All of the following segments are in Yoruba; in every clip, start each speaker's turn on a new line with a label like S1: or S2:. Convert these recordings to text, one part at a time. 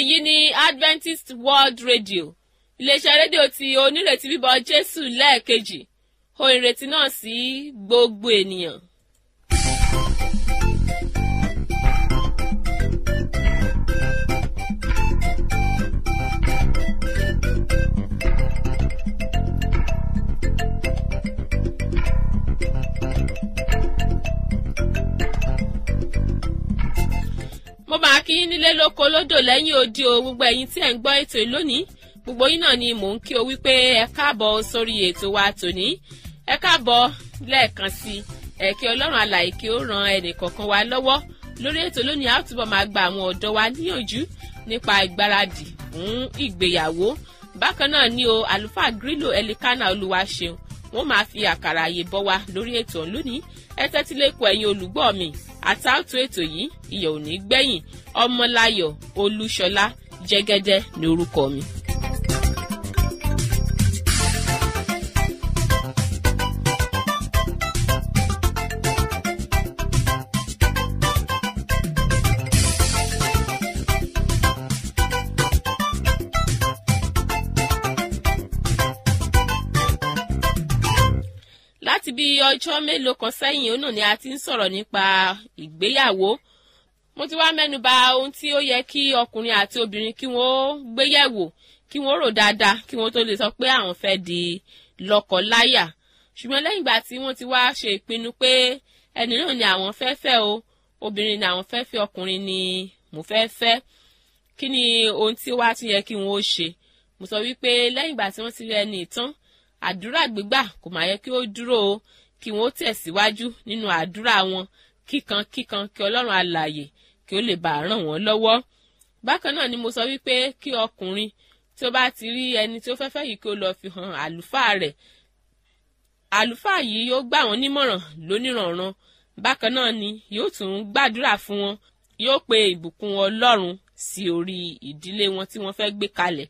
S1: èyí ni adventist world radio iléeṣẹ́ rédíò tí onírètí bíbọ̀ jésù lẹ́ẹ̀kejì ohun ìrètí náà sí gbogbo ènìyàn. mo máa kí yín nílé lóko lódò lẹ́yìn odi o gbogbo ẹ̀yin tí ẹ̀ ń gbọ́ ètò yìí lónìí gbogbo yín náà ni mò ń kí o wípé ẹ káàbọ̀ sórí ètò wa tòní ẹ káàbọ̀ lẹ́ẹ̀kan sí i ẹ kí ọlọ́run alàyè kí ó ran ẹnì kọ̀ọ̀kan wa lọ́wọ́ lórí ètò lónìí a ó túbọ̀ máa gba àwọn ọ̀dọ́ wa níyànjú nípa ìgbáradì fún ìgbéyàwó bákan náà ni o àlùfáà grílò ẹlikánà olúwaṣeun wọn máa fi àkàrà àyè bọ́ wa lórí ètò lónìí ẹ tẹ́tí lẹ́kọ̀ọ́ ẹ̀yin olùgbọ́ mi àtàwùtò ètò yìí ìyẹ̀ ò ní gbẹ̀yìn ọmọláyọ̀ olúṣọlá jẹ́gẹ́dẹ́ ní orúkọ mi. láti bí ọjọ́ mélòó kan sẹ́yìn òun náà ni a ti ń sọ̀rọ̀ nípa ìgbéyàwó mo ti wá mẹ́nuba ohun tí ó yẹ kí ọkùnrin àti obìnrin kí wọ́n gbéyẹ̀wò kí wọ́n rò dáadáa kí wọ́n tó lè sọ pé àwọn fẹ́ di lọ́kọ-láyà ṣùgbọ́n lẹ́yìn ìgbà tí wọ́n ti wá ṣe ìpinnu pé ẹni náà ni àwọn fẹ́ fẹ́ o obìnrin ni àwọn fẹ́ fẹ́ ọkùnrin ni mo fẹ́ fẹ́ kí ni ohun tí wá tún yẹ kí wọ́n ó ṣe mo sọ wípé lẹ́yìn ìgbà tí wọ́n ti rí ẹni ìtàn àdúrà gbígbà kò máa yẹ kí ó dúró o kí wọn ó tẹ̀síwájú nínú àdúrà wọn kíkan kíkan kí ọlọ́run alààyè kí ó lè bá a ràn wọ́n lọ́wọ́. bákan náà ni mo sọ wípé kí ọkùnrin tí ó bá ti rí ẹni tí ó fẹ́fẹ́ yìí kí ó lọ fi hàn àlùfáà rẹ̀ àlùfáà yìí yóò gbà wọ́n nímọ̀ràn lóníranran bákan náà ni yóò tún gbàdúrà fún wọn yóò pe ìbùkún ọlọ́run sí orí ìdílé wọn tí wọ́n fẹ́ gbé kalẹ̀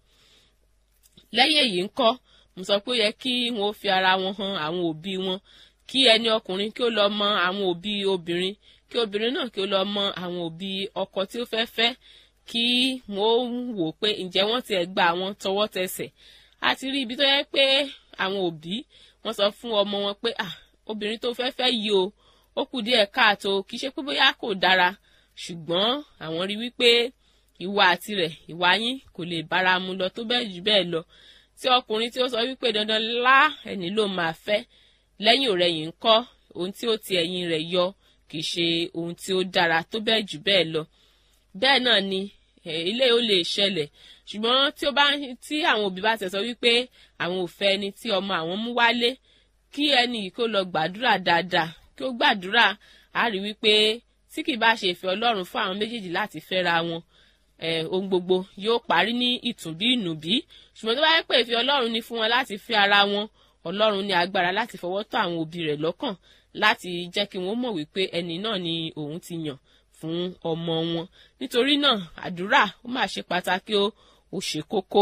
S1: lẹ́yìn èyí ńkọ́ mo sọ pé ó yẹ kí wọn ó fi ara wọn hàn àwọn òbí wọn kí ẹni ọkùnrin kí ó lọ mọ àwọn òbí obìnrin kí obìnrin náà kí ó lọ mọ àwọn òbí ọkọ tí ó fẹ́ fẹ́ kí wọn ó wò pé ǹjẹ́ wọ́n ti ẹ̀ gba àwọn tọwọ́ tẹsẹ̀ a ti rí ibi tó yẹ pé àwọn òbí wọ́n sọ fún ọmọ wọn pé ah obìnrin tó fẹ́ fẹ́ yìí o ó kù díẹ̀ káàtó kì í ṣe pé bóyá kò dára ṣùgbọ́n àwọn rí wípé ìwà àti rẹ̀ ìwà yín kò lè bára mu lọ tó bẹ́ẹ̀ jù bẹ́ẹ̀ lọ tí ọkùnrin tí ó sọ wípé dandan lá ẹni ló máa fẹ́ lẹ́yìn òrẹ́yìn ń kọ́ ohun tí ó ti ẹ̀yìn rẹ̀ yọ kì í ṣe ohun tí ó dára tó bẹ́ẹ̀ jù bẹ́ẹ̀ lọ bẹ́ẹ̀ náà ni ilé ó lè ṣẹlẹ̀ ṣùgbọ́n tí ó bá tí àwọn òbí bá tẹ̀ sọ wípé àwọn ò fẹ́ ẹni tí ọmọ àwọn mú wálé kí ẹni yìí kó lọ gbàdúrà dáadáa kí ó gbàdúrà á rí wípé tí kì bá ṣe ìfẹ́ ọlọ́run fún àwọn méjèèjì láti fẹ́ra wọn ohun gbogbo yóò parí ní ìtùnbí ìnùbí ṣùgbọ́n tó bá yẹ pé ìfẹ́ ọlọ́run ni fún wọn láti fi ara wọn ọlọ́run ní agbára láti fọwọ́ tọ́ àwọn òbí rẹ̀ lọ́kàn láti jẹ́ kí wọ́n mọ̀ wípé ẹni náà ni òun ti yàn fún ọmọ wọn nítorí náà àdúrà ó máa ṣe pàtàkì ó ó ṣe kókó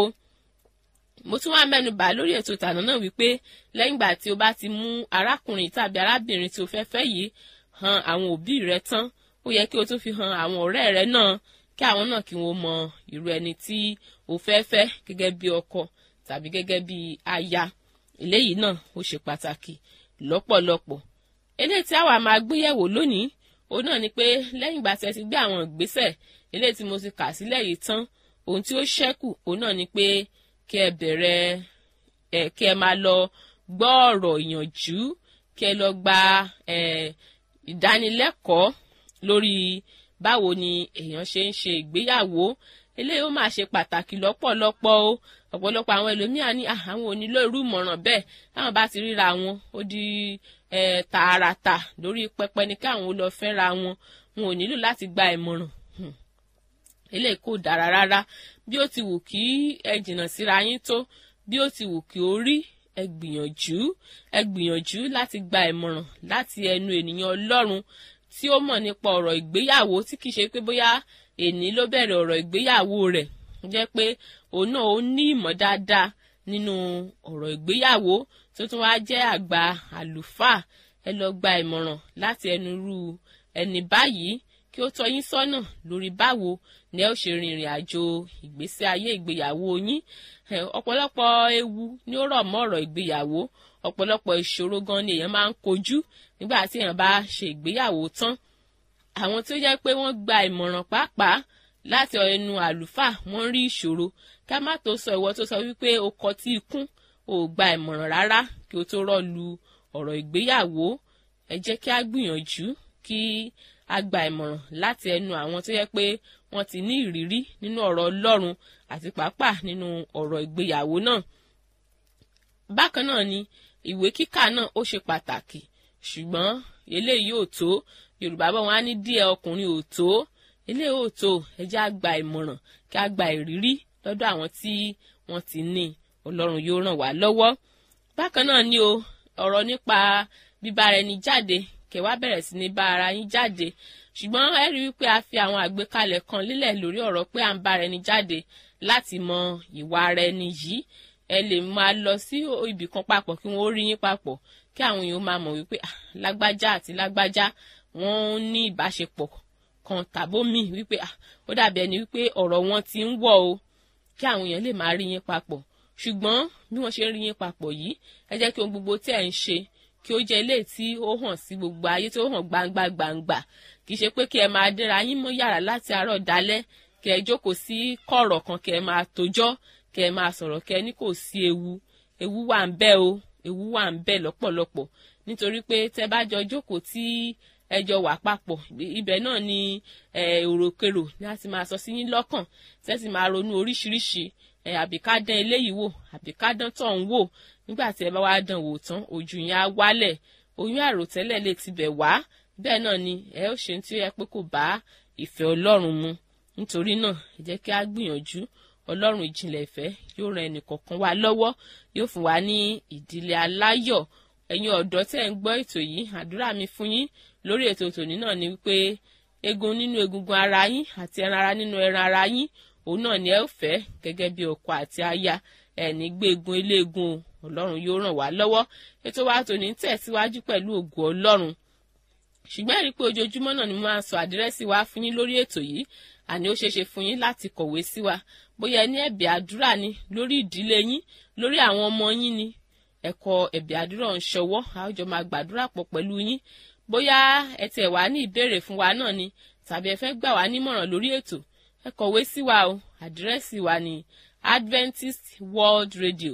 S1: mo tún wá mẹ́nu bà lórí ètò ìtànà náà wípé lẹ́yìn ìgbà tí o bá ti mú arákùnrin tàbí arábìnrin tí o fẹ́ fẹ́ yìí hàn àwọn òbí rẹ tán ó yẹ kí o tún fi hàn àwọn ọ̀rẹ́ rẹ náà kí àwọn náà kí wọ́n mọ irú ẹni tí o fẹ́ fẹ́ gẹ́gẹ́ bí ọkọ tàbí gẹ́gẹ́ bí aya eléyìí náà ó ṣe pàtàkì lọ́pọ̀lọpọ̀ eléyìí tí àwa máa gbéyẹ̀wò lónìí òun náà ni pé lẹ́yìn ìgbà tí ẹ ti gbé àwọn ìgbésẹ̀ eléyìí tí mo ti kà sílẹ̀ yìí tán ohun tí ó ṣẹ́kù òun náà ni pé kí ẹ bẹ̀rẹ̀ ẹ kí ẹ máa lọ gbọ́ ọ̀rọ̀ ìyànjú kí ẹ lọ gba ẹ ìdánilẹ́kọ̀ọ́ lórí báwo ni èèyàn ṣe ń ṣe ìgbéyàwó eléyìí ó máa ṣe pàtàkì lọ́pọ̀lọpọ̀ o ọ̀pọ̀lọpọ̀ àwọn ẹlòmíà ní àwọn onílò irú ìmọ̀ràn bẹ́ẹ̀ táwọn bá ti ríra wọn ó di tààràtà lórí pẹpẹ ní káwọn ó lọ fẹ́ra wọn wọn ò nílò láti gba ìmọ̀ràn eléyìí kò dára rárá bí ó ti wù kí ẹ jìnnà síra yín tó bí ó ti wù kí ó rí ẹ gbìyànjú ẹ gbìyànjú láti gba ìmọ̀ràn láti ẹnu ènìyàn ọlọ́run tí ó mọ̀ nípa ọ̀rọ̀ ìgbéyàwó tí kìí ṣe pé bóyá èní ló bẹ̀rẹ̀ ọ̀rọ̀ ìgbéyàwó rẹ̀ jẹ́ pé òun náà ó ní ìmọ̀ dáadáa nínú ọ̀rọ̀ ìgbéyàwó tó tún wá jẹ́ àgbà àlùfáà ẹ lọ gba ìmọ̀ràn láti ẹnu irú ẹni báyìí kí ó tọ́ yín sọ́nà lórí báwo ni ẹ ó ṣe rin ìrìn àjò ìgbésí ayé ìgbéyàwó yín ọ̀pọ̀lọpọ̀ ewu ni ó rọ̀ mọ́ ọ̀rọ̀ ìgbéyàwó ọ̀pọ̀lọpọ̀ ìṣòro gan ni èèyàn máa ń kojú nígbà tí èèyàn bá ṣe ìgbéyàwó tán àwọn tí ó jẹ́ pé wọ́n gba ìmọ̀ràn pàápàá láti ẹnu àlùfáà wọ́n rí ìṣòro ká má tó sọ ìwọ tó sọ wípé o kọ tí ikún ò gba ìmọ̀ràn rárá kí o tó rọ́ọ̀lù ọ̀rọ̀ ìgbéyàwó ẹ jẹ́ kí a gbìyànjú kí a gba ìmọ̀ràn láti ẹnu àwọn tó yẹ pé wọ́n ti ní ìrírí nínú ọ̀rọ̀ Ọlọ́run àti pàápàá nínú ọ̀rọ̀ ìgbéyàwó náà. bákan náà ni ìwé kíkà náà ó ṣe pàtàkì ṣùgbọ́n eléyìí ò tó Yorùbá bọ̀ wọ́n á ní díẹ̀ ọkùnrin ò tó eléyìí ò tó ẹ jẹ́ á gba ìmọ̀ràn kí a gba ìrírí lọ́dọ̀ àwọn tí wọ́n ti ní Ọlọ́run yóò ràn wá lọ́wọ́. bákan náà ni o ọ̀rọ̀ nípa bíbára ẹni jáde kẹwàá bẹ̀rẹ̀ sí ní bá ara yín jáde ṣùgbọ́n ẹ rí wípé a fi àwọn àgbékalẹ̀ kan lélẹ̀ lórí ọ̀rọ̀ pé à ń bára ẹni jáde láti mọ ìwà ara ẹni yìí ẹ lè máa lọ sí ibì kan papọ̀ kí wọ́n ó rí yín papọ̀ kí àwọn èèyàn máa mọ̀ wípé lágbájá àti lágbájá wọ́n ní ìbáṣepọ̀ kan tàbó mi wípé ó dàbí ẹni wípé ọ̀rọ̀ wọn ti ń wọ̀ o kí àwọn èèyàn lè máa rí yín papọ̀ ṣùgbọ́n bí wọ́n ṣe ń rí yín papọ̀ yìí ẹ jẹ́ kí ohun gbogbo tí ẹ̀ ń ṣe kí ó jẹ́ ilé tí ó hàn sí gbogbo ayé tí ó hàn gbangba gbangba kì í ṣe pé kí ẹ máa dẹ́ra yín mọ́ yàrá láti àárọ̀ dalẹ́ kí ẹ jókòó sí kọ̀rọ̀ kan kí ẹ máa tójọ́ kí ẹ máa sọ̀rọ̀ kí ẹ ní kò sí ewu ewu wà ń bẹ o ewu wà ń bẹ lọ́pọ̀lọpọ̀ nítorí pé tẹ́ bá jọ jókòó tí ẹ jọ wà papọ̀ ibẹ̀ náà ni èròkèrò láti máa sọ sí yín lọ́kàn tẹ́sí máa ronú oríṣiríṣi àbí ká dán eléyìí wò àbí ká dán tọ̀hún wò nígbà tí ẹ bá wá dán wò tán ojú yẹn á wálẹ̀ oyún àròtẹ́lẹ̀ lè tibẹ̀ wá bẹ́ẹ̀ náà ni ẹ ó ṣe tí ó yẹ pé kò bá ìfẹ́ Ọlọ́run mu nítorí náà ẹ jẹ́ kí a gbìyànjú Ọlọ́run ìjìnlẹ̀ ìfẹ́ yóò ran ẹnìkọ̀ọ̀kan wa lọ́wọ́ yóò fún wa ní ìdílé aláyọ̀ ẹ̀yin ọ̀dọ́ tẹ́ ń gbọ́ ètò yìí àdúrà mi fún yín lórí ètò tòní náà ni wípé egun nínú egungun ara yín àti ẹran ara nínú ẹran ara yín òun náà ni ẹ ó fẹ́ gẹ́gẹ́ bí ọkọ àti aya ẹni gbé egun eléegun Ọlọ́run yóò ràn wá lọ́wọ́ ètò wa tòní tẹ̀síwájú pẹ̀lú ògo Ọlọ́run ṣùgbọ́n ẹ̀rí pé ojoojúmọ́ náà ni mo máa ń sọ àdírẹ́sì wa fún yín lórí ètò yìí àní ó ṣeéṣe fún yín láti kọ̀wé sí wa bóyá ẹ ní ẹ̀bẹ̀ àdúrà ni lórí ìdílé yín lórí àwọn ọmọ yín ni ẹ̀kọ́ ẹ̀bẹ̀ àdúrà ń ṣọwọ́ a ó jọ máa gbàdúrà pọ̀ pẹ̀lú yín bóyá ẹ tiẹ̀ wá ní ìbéèrè fún wa náà ni tàbí ẹ fẹ́ gbà wá nímọ̀ràn lórí ètò ẹ kọ̀wé sí wa o àdírẹ́sì wa ni Adventist World Radio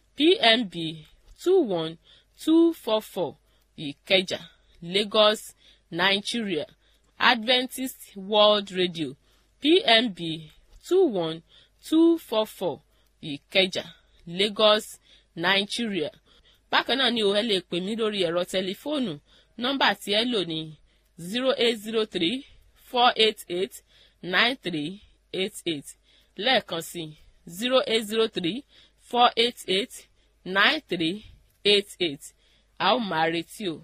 S1: PMB two one two four four Ìkẹjà Lagos Nigeria Adventist World Radio PMB two one two four four Ìkẹjà Lagos Nigeria bákan náà ni o ẹ lè pè mí lórí ẹ̀rọ tẹlifóònù nọ́mbà tí ẹ lò ní zero eight zero three four eight eight nine three eight eight lẹ́ẹ̀kan sí zero eight zero three four eight eight nine three eight eight a ó máa retí o.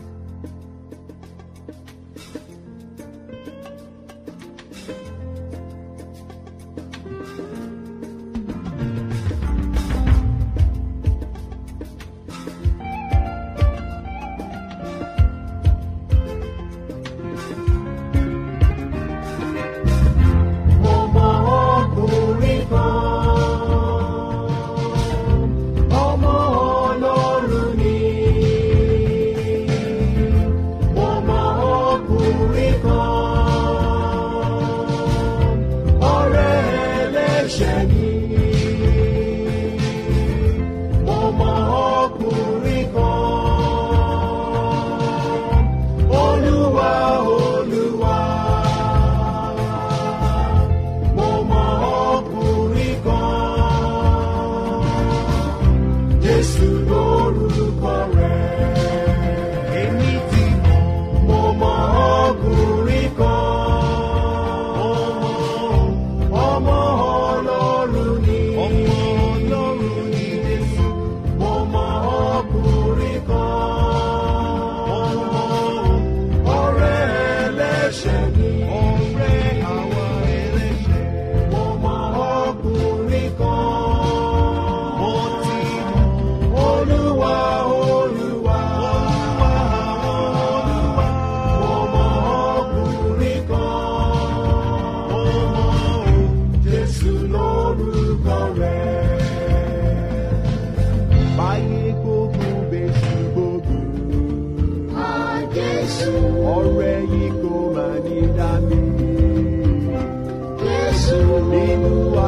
S2: Ọmọ ọkùnrin kan, ọmọ Ọlọ́run ni.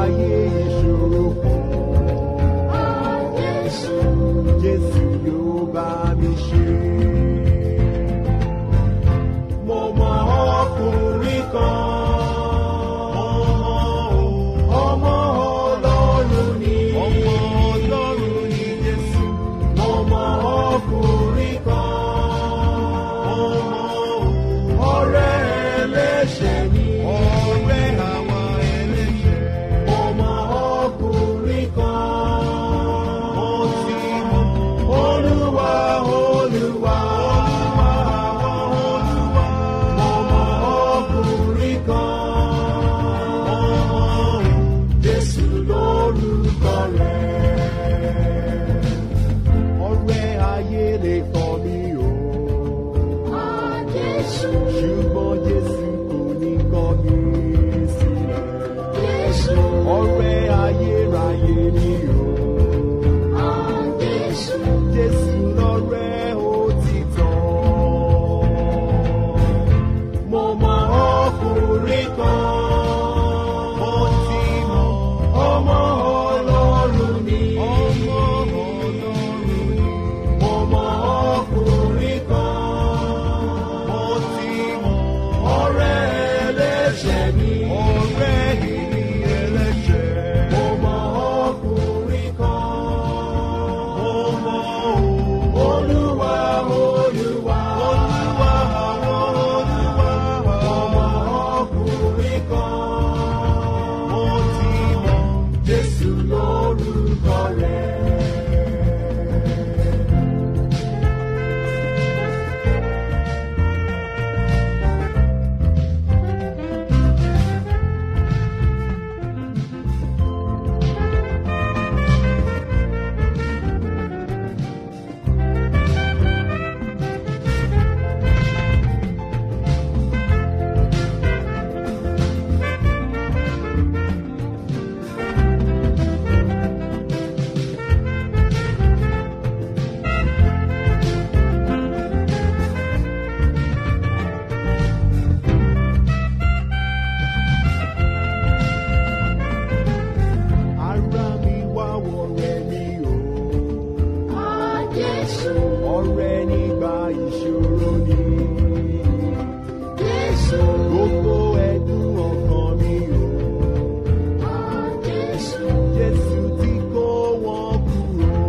S2: ayé ìṣòro kan. Jésù yóò bá mi ṣe. Mo mọ ọkùnrin kan. Ọmọ Ọlọ́run ni. Ọmọ Ọlọ́run ni Jésù. Mo mọ ọkùnrin kan. Ọ̀rẹ́ ẹlẹ́ṣẹ̀ ni. Ọ̀rẹ́ àwọn ẹlẹ́ṣẹ̀. Mo mọ ọkùnrin kan. Mo ti mọ Olúwa Olúwa. Olúwa àwọn Olúwa. Mo mọ ọkùnrin kan. Jésù lórúkọ rẹ̀. Ọ̀rẹ́ ayé lè kọ̀ mí o. Ṣùgbọ́n Jésù kò ní kọ̀ mí sílẹ̀. Ọ̀rẹ́ ayérayé ni o. Jésù lọ́rẹ́ òtítọ́. Mo mọ ọkùnrin kan. Mo ti mọ ọmọ Ọlọ́run ni. Ọmọ Ọlọ́run ni. Mo mọ ọkùnrin kan. Mo ti mọ ọ̀rẹ́ ẹlẹ́ṣẹ̀ ni. Ọ̀rẹ́ ìní ẹlẹ́ṣẹ̀. Mo mọ ọkùnrin kan. Mo mọ Olúwa Olúwa. Olúwa àwọn Olúwa. Mo mọ ọkùnrin kan. Mo ti mọ Jésù lórúkọ rẹ̀. Ara mi wá wọ̀rẹ́ mi o. Ọ̀rẹ́ nígbà ìṣòro ni. Gbogbo ẹ̀dùn ọkàn mi o. Jésù tí kó wọn kúrò.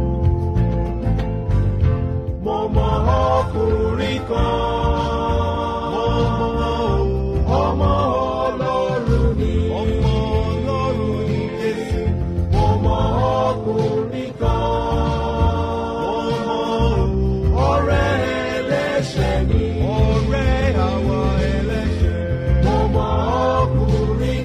S2: Mo mọ ọkùnrin kan. Mo mọ ọmọ Ọlọ́run ni. Ọmọ Ọlọ́run ni Jésù. Mo mọ ọkùnrin kan. Mo mọ ọ̀rẹ́ ẹlẹ́ṣẹ̀ ni. Ọ̀rẹ́ àwọn ẹlẹ́ṣẹ̀. Mo mọ ọkùnrin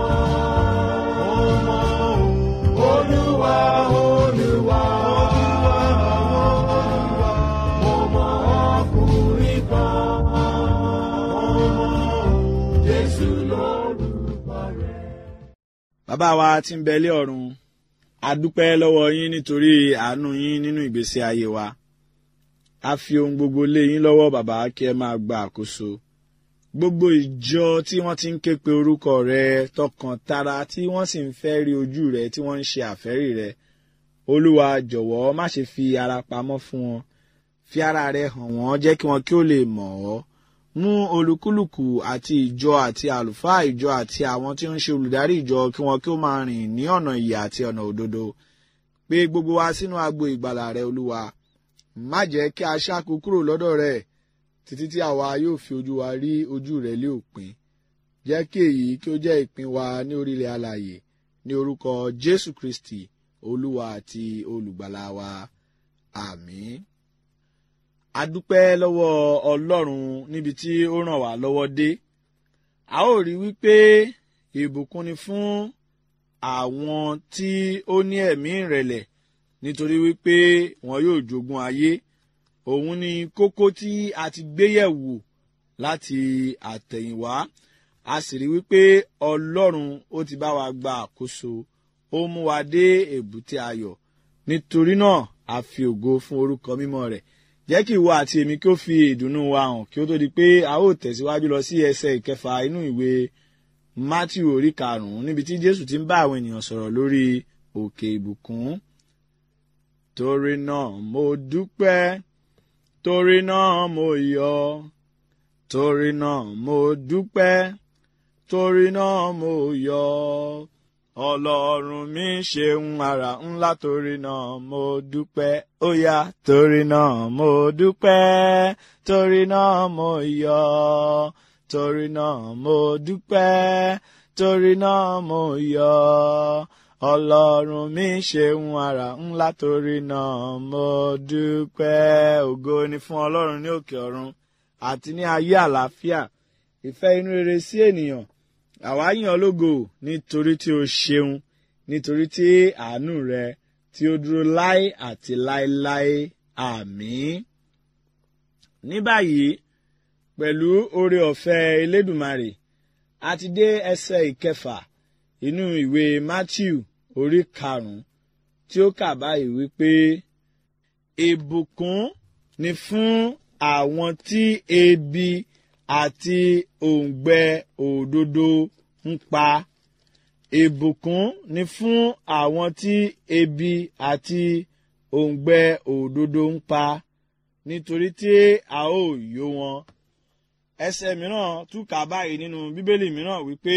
S2: kan. Mo mọ Olúwa Olúwa. Olúwa àwọn Olúwa. Mo mọ ọkùnrin kan. Mo mọ Jésù lórúkọ rẹ̀.
S3: bàbá wa tí ń bẹ lé ọ̀run a dúpẹ́ lọ́wọ́ yín nítorí àánú yín nínú ìgbésí ayé wa a fi ohun gbogbo lé yín lọ́wọ́ bàbá kí ẹ máa gba àkóso gbogbo ìjọ tí wọ́n ti ń ké pe orúkọ rẹ tọkàn tara tí wọ́n sì ń fẹ́ rí ojú rẹ tí wọ́n ń ṣe àfẹ́rí rẹ olúwa jọ̀wọ́ má ṣe fi ara pamọ́ fún wọn fi ara rẹ hàn wọ́n jẹ́ kí wọn kí ó lè mọ̀ ọ́ mú olúkúlùkù àti ìjọ àti àlùfáà ìjọ àti àwọn tí ó ń ṣe olùdarí ìjọ kí wọn kí ó máa rìn ní ọ̀nà ìyè àti ọ̀nà òdodo pé gbogbo wa sínú agbo ìgbàlà rẹ olúwa má jẹ́ kí a ṣáko kúrò lọ́dọ̀ rẹ títí tí àwa yóò fi ojú wa rí ojú rẹ lé òpin jẹ́ kí èyí kí ó jẹ́ ìpín wa ní orílẹ̀ alàyè ní orúkọ jésù kristi olúwa àti olùgbàlà wa àmín a dúpẹ́ lọ́wọ́ ọlọ́run níbi tí ó ràn wá lọ́wọ́ dé a ó rí wípé ìbùkún ni fún àwọn tí ó ní ẹ̀mí ìrẹ̀lẹ̀ nítorí wípé wọn yóò jogún ayé òun ni kókó tí a ti gbé yẹ̀wò láti àtẹ̀yìnwá a sì rí wípé ọlọ́run ó ti bá wa gba àkóso ó mú wa dé èbúté ayọ̀ nítorí náà a fi ògo fún orúkọ mímọ́ rẹ̀ jẹ́ kí ìwọ àti èmi kí ó fi ìdùnnú wa hàn kí ó tó di pé a ó tẹ̀síwájú lọ sí ẹsẹ̀ ìkẹfà inú ìwé matthew orí karùn-ún níbi tí jésù ti ń bá àwọn ènìyàn sọ̀rọ̀ lórí òkè ìbùkún torí náà mo dúpẹ́ torí náà mo yọ̀ torí náà mo dúpẹ́ torí náà mo yọ̀ ọlọ́run mi ṣeun ara ńlá torí náà mo dúpẹ́ ó yá torí náà mo dúpẹ́ torí náà mo yọ̀ torí náà mo dúpẹ́ torí náà mo yọ̀ ọlọ́run mi ṣeun ara ńlá torí náà mo dúpẹ́ ògo ni fún ọlọ́run ní òkè ọ̀run àti ní ayé àlàáfíà ìfẹ́ inú rere sí ènìyàn àwa yìn ọ́ lógo nítorí tí o ṣeun nítorí tí àánú rẹ tí ó dúró láé àti láéláé àmín. ní báyìí pẹ̀lú oore ọ̀fẹ́ elédùmarè a ti dé ẹsẹ̀ ìkẹfà inú ìwé matthew orí karùn-ún tí ó kà báyìí wípé ìbùkún ni fún àwọn tí ebi àti òǹgbẹ òdodo ń pa ìbùkún ni fún àwọn tí ebi àti òǹgbẹ òdodo ń pa nítorí tí a ó yó wọn ẹsẹ̀ mìíràn túkà báyìí nínú bíbélì mìíràn wípé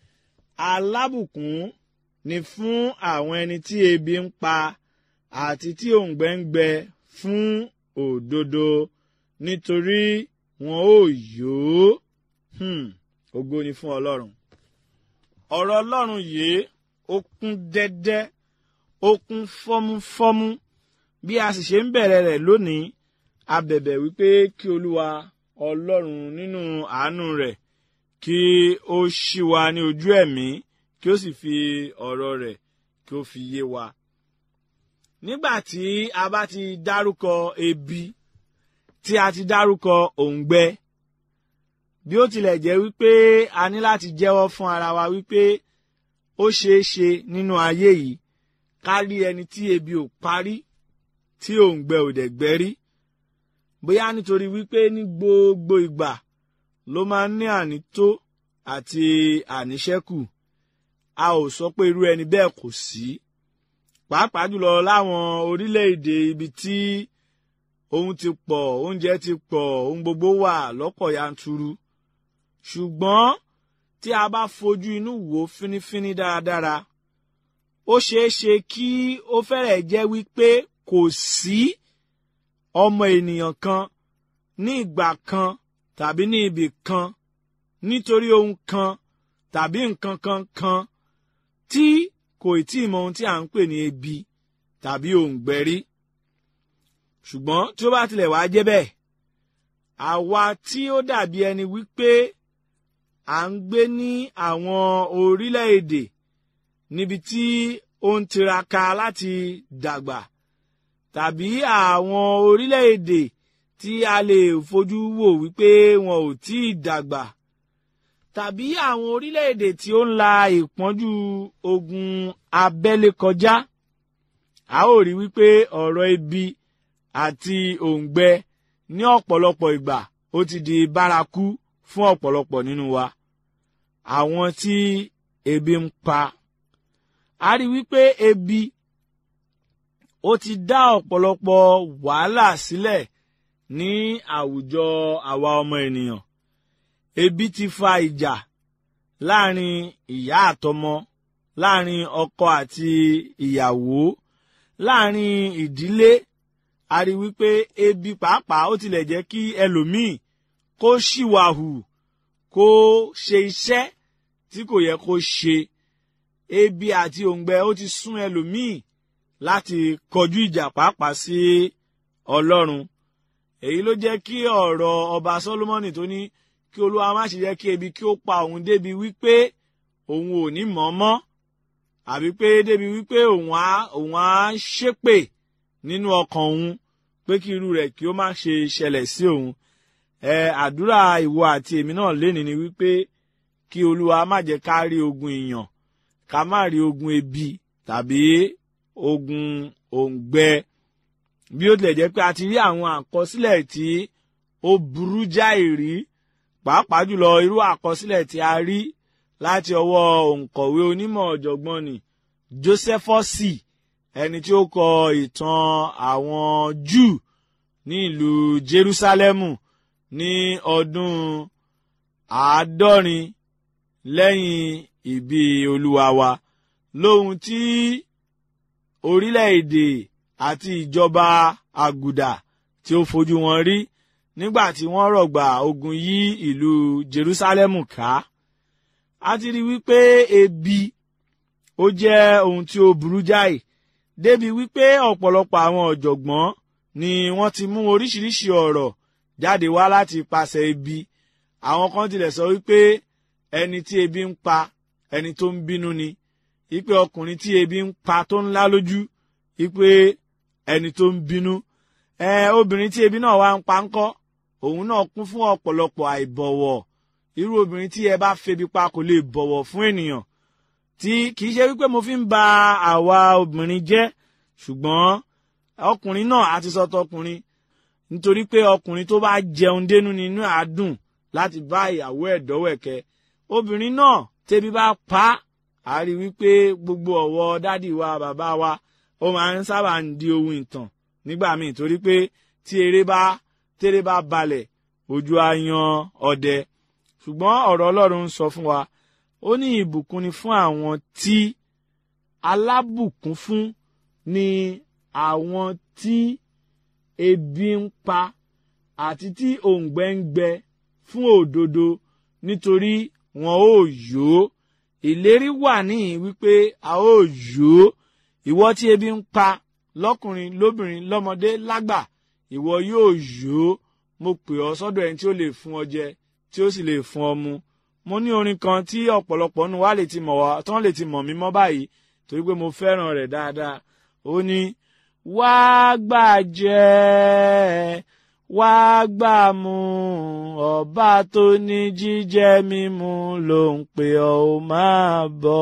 S3: alábùkún ni fún àwọn ẹni tí ebi ń pa àti tí òǹgbẹ ń gbẹ fún òdodo nítorí wọn ò yó ògo ni fún ọlọ́run ọ̀rọ̀ ọlọ́run yìí ó kún dẹ́dẹ́ ó kún fọ́múfọ́mú bí a sì ṣe ń bẹ̀rẹ̀ rẹ̀ lónìí a bẹ̀bẹ̀ wípé kí olúwa ọlọ́run nínú àánú rẹ̀ kí ó ṣí wa ní ojú ẹ̀mí kí ó sì fi ọ̀rọ̀ rẹ̀ kí ó fi yé wa. nígbà tí a bá ti dárúkọ ebi tí a ti dárúkọ òǹgbẹ bí ó tilẹ̀ jẹ́ wípé a ní láti jẹ́wọ́ fún ara wa wípé ó ṣeé ṣe nínú ayé yìí ká rí ẹni tí ebi ò parí tí òǹgbẹ ò dẹ̀ gbẹ rí bóyá nítorí wípé ní gbogbo ìgbà ló máa ń ní ànító àti àníṣẹ́kù a ò sọ pé irú ẹni bẹ́ẹ̀ kò sí pàápàá jùlọ láwọn orílẹ̀-èdè ibi tí ohun ti pọ̀ oúnjẹ ti pọ̀ ohun gbogbo wà lọ́pọ̀ yanturu ṣùgbọ́n tí a bá fojú inú wò fínífíní dáradára ó ṣeé ṣe kí ó fẹ́rẹ̀ jẹ́ wípé kò sí ọmọ ènìyàn kan ní ìgbà kan tàbí ní ibì kan nítorí ohun kan tàbí nǹkan kan kan tí kò tí ì mọ ohun tí à ń pè ní ebi tàbí òǹgbẹ rí ṣùgbọ́n tí ó bá tilẹ̀ wá jẹ́ bẹ́ẹ̀ àwa tí ó dàbí ẹni wípé à ń gbé ní àwọn orílẹ̀-èdè níbi tí ó ń tiraka láti dàgbà tàbí àwọn orílẹ̀-èdè tí a lè fojú wò wípé wọn ò tí ì dàgbà tàbí àwọn orílẹ̀-èdè tí ó ń la ìpọ́njú ogun abẹ́lé kọjá a ó rí wípé ọ̀rọ̀ ebi àti òǹgbẹ ní ọ̀pọ̀lọpọ̀ ìgbà ó ti di bárakú fún ọ̀pọ̀lọpọ̀ nínú wa àwọn tí ebi ń pa a rí wípé ebi ó ti dá ọ̀pọ̀lọpọ̀ wàhálà sílẹ̀ ní àwùjọ àwa ọmọ ènìyàn ebi ti fa ìjà láàrin ìyá àtọmọ láàrin ọkọ àti ìyàwó láàrin ìdílé a rí wípé ebi pàápàá ó tilẹ̀ jẹ́ kí ẹlòmíì kó ṣìwàhù kó ṣe iṣẹ́ tí kò yẹ kó ṣe ebi àti òǹgbẹ ó ti sún ẹlòmíì láti kọjú ìjà pàápàá sí ọlọ́run èyí ló jẹ́ kí ọ̀rọ̀ ọba Sólómọ́nì tó ní kí olúwa má ṣe jẹ́ kí ebi kí ó pa òun débi wípé òun ò ní mọ̀ mọ́ àbí pé débi wípé òun á òun á ṣépè nínú ọkàn òun pé kí irú rẹ̀ kí ó má ṣe ṣẹlẹ̀ sí òun ẹ àdúrà ìwọ àti èmi náà lénìí ni wípé kí olúwa má jẹ́ ká rí ogun ìyàn ká má rí ogun ebi tàbí ogun òǹgbẹ bí ó tilẹ̀ jẹ́ pé a ti rí àwọn àkọsílẹ̀ tí ó burú jáì rí pàápàá jùlọ irú àkọsílẹ̀ tí a rí láti ọwọ́ òǹkọ̀wé onímọ̀ ọ̀jọ̀gbọ́n ni Jósẹ́fọ́sì ẹni tí ó kọ ìtàn àwọn Júù ní ìlú Jerúsálẹ́mù ní ọdún àádọ́rin lẹ́yìn ìbí olúwa wa lóhun tí orílẹ̀-èdè àti ìjọba àgùdà tí ó fojú wọn rí nígbà tí wọ́n rọ̀gbà ogun yí ìlú Jerúsálẹ́mù ká a ti rí wípé ebi ó jẹ́ ohun tí ó burú jáì débi wípé ọ̀pọ̀lọpọ̀ àwọn ọ̀jọ̀gbọ́n ni wọ́n ti mú oríṣiríṣi ọ̀rọ̀ jáde wá láti ipasẹ̀ ebi àwọn kan tilẹ̀ sọ wípé ẹni tí ebi ń pa ẹni tó ń bínú ni wípé ọkùnrin tí ebi ń pa tó ńlá lójú wípé ẹni tó ń bínú ẹ obìnrin tí ebi náà wá ń pa ńkọ́ òun náà kún fún ọ̀pọ̀lọpọ̀ àìbọ̀wọ̀ irú obìnrin tí ẹ bá febi pa kò lè bọ̀wọ̀ fún ènìyàn tí kì í ṣe wípé mo fi ń ba àwa obìnrin jẹ́ ṣùgbọ́n ọkùnrin náà àti sọ tọkùnrin nítorí pé ọkùnrin tó bá jẹun dénú ni inú àádùn láti bá ìyàwó ẹ̀ dọ́wẹ̀kẹ́ obìnrin náà tẹ́bi bá pa á rí wípé gbogbo ọ̀wọ́ dádì wa bàbá wa ó máa ń sábà ń di ohun ìtàn nígbà míì torí pé tí eré bá tẹ́rẹ́ bá balẹ̀ ojú á yan ọdẹ ṣùgbọ́n ọ̀rọ̀ Ọlọ́run ń sọ fún wa ó ní ìbùkún ni fún àwọn tí alábùkún fún ni àwọn tí ebi ń pa àti tí òǹgbẹ ń gbẹ fún òdodo nítorí wọn ò yó ìlérí wà níhìn wípé a ó yó ìwọ tí ebi ń pa lọ́kùnrin lóbìnrin lọ́mọdé lágbà ìwọ yóò yó mo pè ọ́ sọ́dọ̀ ẹni tí ó lè fún ọ jẹ tí ó sì lè fún ọ mu mo ní orin kan tí ọ̀pọ̀lọpọ̀ nu wa lè ti mọ̀ wá tán lè ti mọ̀ mí mọ́ báyìí torí pé mo fẹ́ràn rẹ̀ dáadáa ó ní wá gbà jẹ wá gbà mu ọba tó ní jíjẹ mímu ló ń pè ọ́ ó máa bọ̀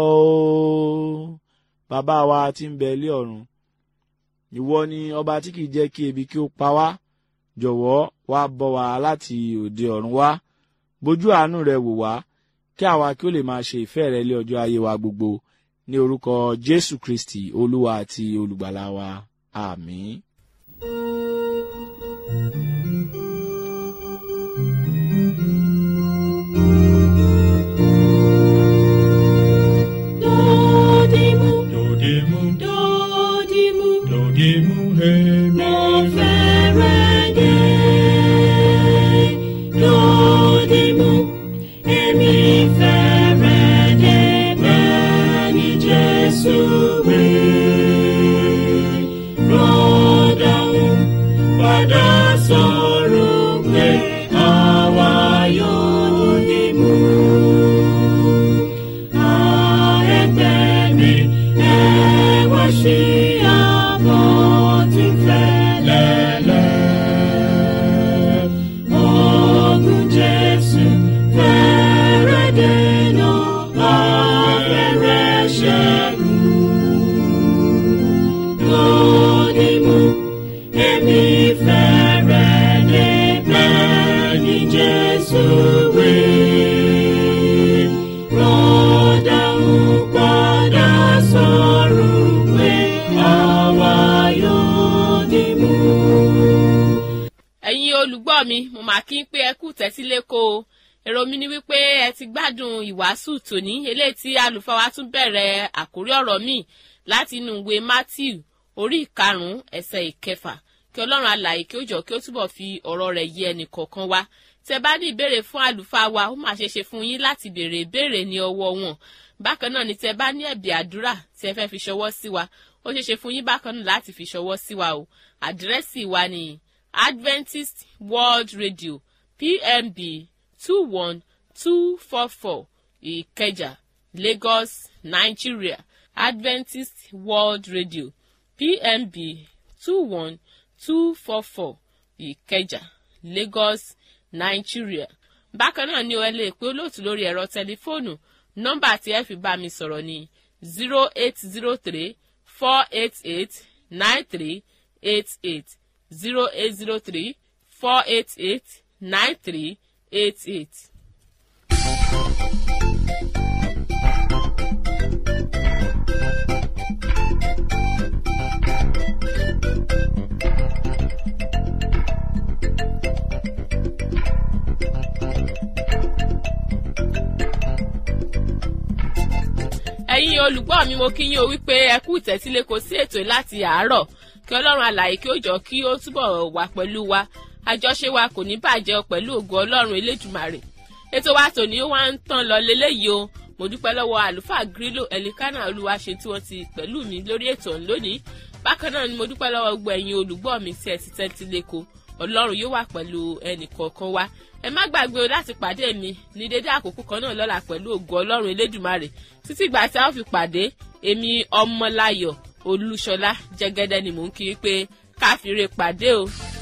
S3: ó bàbá wa tí ń bẹ ilé ọ̀run ìwọ ni ọba tí kìí jẹ́ kí ebi kí ó pa wá jọ̀wọ́ wá bọ́ wa láti òde ọ̀run wá bójú àánú rẹ wò wá kí àwa kí ó lè máa ṣe ìfẹ́ rẹ lé ọjọ́ ayé wa gbogbo ní orúkọ Jésù Kristi olúwa àti olùgbàlà wa àmín.
S4: Dodimu,
S5: Dodimu,
S4: dodimu,
S5: dodimu, hemi,
S4: mo fẹ́rẹ̀ dé. Dodimu, èmi fẹ́rẹ̀ dé bẹ́ẹ̀ ni Jésù wí. Rọ́dàún padà sọ̀rọ̀ pé àwa yóò dìmú. Ẹgbẹ́ mi, ẹ wá sí àbọ̀ tí ń fẹ́ lẹ́lẹ́. Ogun Jésù fẹ́rẹ̀ dènà afẹ́rẹ́ ṣẹ́gun. Lódìmú, èmi fẹ́rẹ̀ dé bẹ́ẹ̀ ni Jésù wí. Rọ́dà ń padà sọ̀rọ̀ pé àwa yóò dìmú.
S1: ẹ̀yin olùgbọ́ mi mo mà kí n pé ẹ kú tẹ́tíléko o èrò mi ni wípé ẹ ti gbádùn ìwàásù tòní eléyìí tí àlùfáà wa tún bẹ̀rẹ̀ àkórí ọ̀rọ̀ míì láti inú ìwé Matthew orí ìkarùn-ún ẹsẹ̀ ìkẹfà kí ọlọ́run alààyè kí ó jọ kí ó túbọ̀ fi ọ̀rọ̀ rẹ̀ yé ẹnì kọ̀ọ̀kan wa tẹ bá ní ìbéèrè fún àlùfáà wa ó máa ṣe ṣe fún yín láti béèrè ìbéèrè ní ọwọ́ wọn bákan náà ni tẹ bá ní ẹ̀bì àdúrà tí ẹ fẹ́ fi ṣọwọ́ sí wa ó ṣe ṣe fún yín bákan náà láti fi ṣọwọ́ sí wa o àdírẹ́sì wa ni Adventist World Radio PMB two one two four four Ìkẹjà Lagos Nigeria Adventist World Radio PMB two one two four four Ìkẹjà Lagos Nigeria. bákan náà ni o ẹ lè pe olóòtú lórí ẹ̀rọ tẹlifóònù nọ́mbà tí ẹ fi bá mi sọ̀rọ̀ ní zero eight zero three four eight eight nine three eight eight zero eight zero three four eight eight nine three eight eight. ẹ̀yin olùgbọ́ mi mo kí yín o wípé ẹ kú ìtẹ́sílé kò sí ètò láti àárọ̀ kí ọlọ́run alààyè kí ó jọ kí ó túbọ̀ wà pẹ̀lú wa àjọṣe wa kò ní bàjẹ́ pẹ̀lú ògo ọlọ́run elédùmarè ètò wa tòní ó wá ń tán lọ leléyìí o mo dúpẹ́ lọ́wọ́ àlùfáà grílò ẹ̀lìkánà olúwa ṣe tí wọ́n ti pẹ̀lú mi lórí ètò ọ̀hún lónìí bákan náà ni mo dúpẹ́ lọ́wọ́ gbogbo ẹ̀yin olùgbọ́ mi tí ẹ ti tẹ́tí lẹ́kọ̀ọ́ ọlọ́run yóò wà pẹ̀lú ẹnì kọ̀ọ̀kan wa ẹ má gbàgbé o láti pàdé mi ní dédé àkókò kan náà lọ́la pẹ̀lú ògo ọlọ́run elédùmarè títí ìgbà tí a ó fi pàdé èmi ọmọláyọ̀ olúṣọlá jẹ́gẹ́dẹ́ ni mò ń kí i pé káfíńre pàdé o.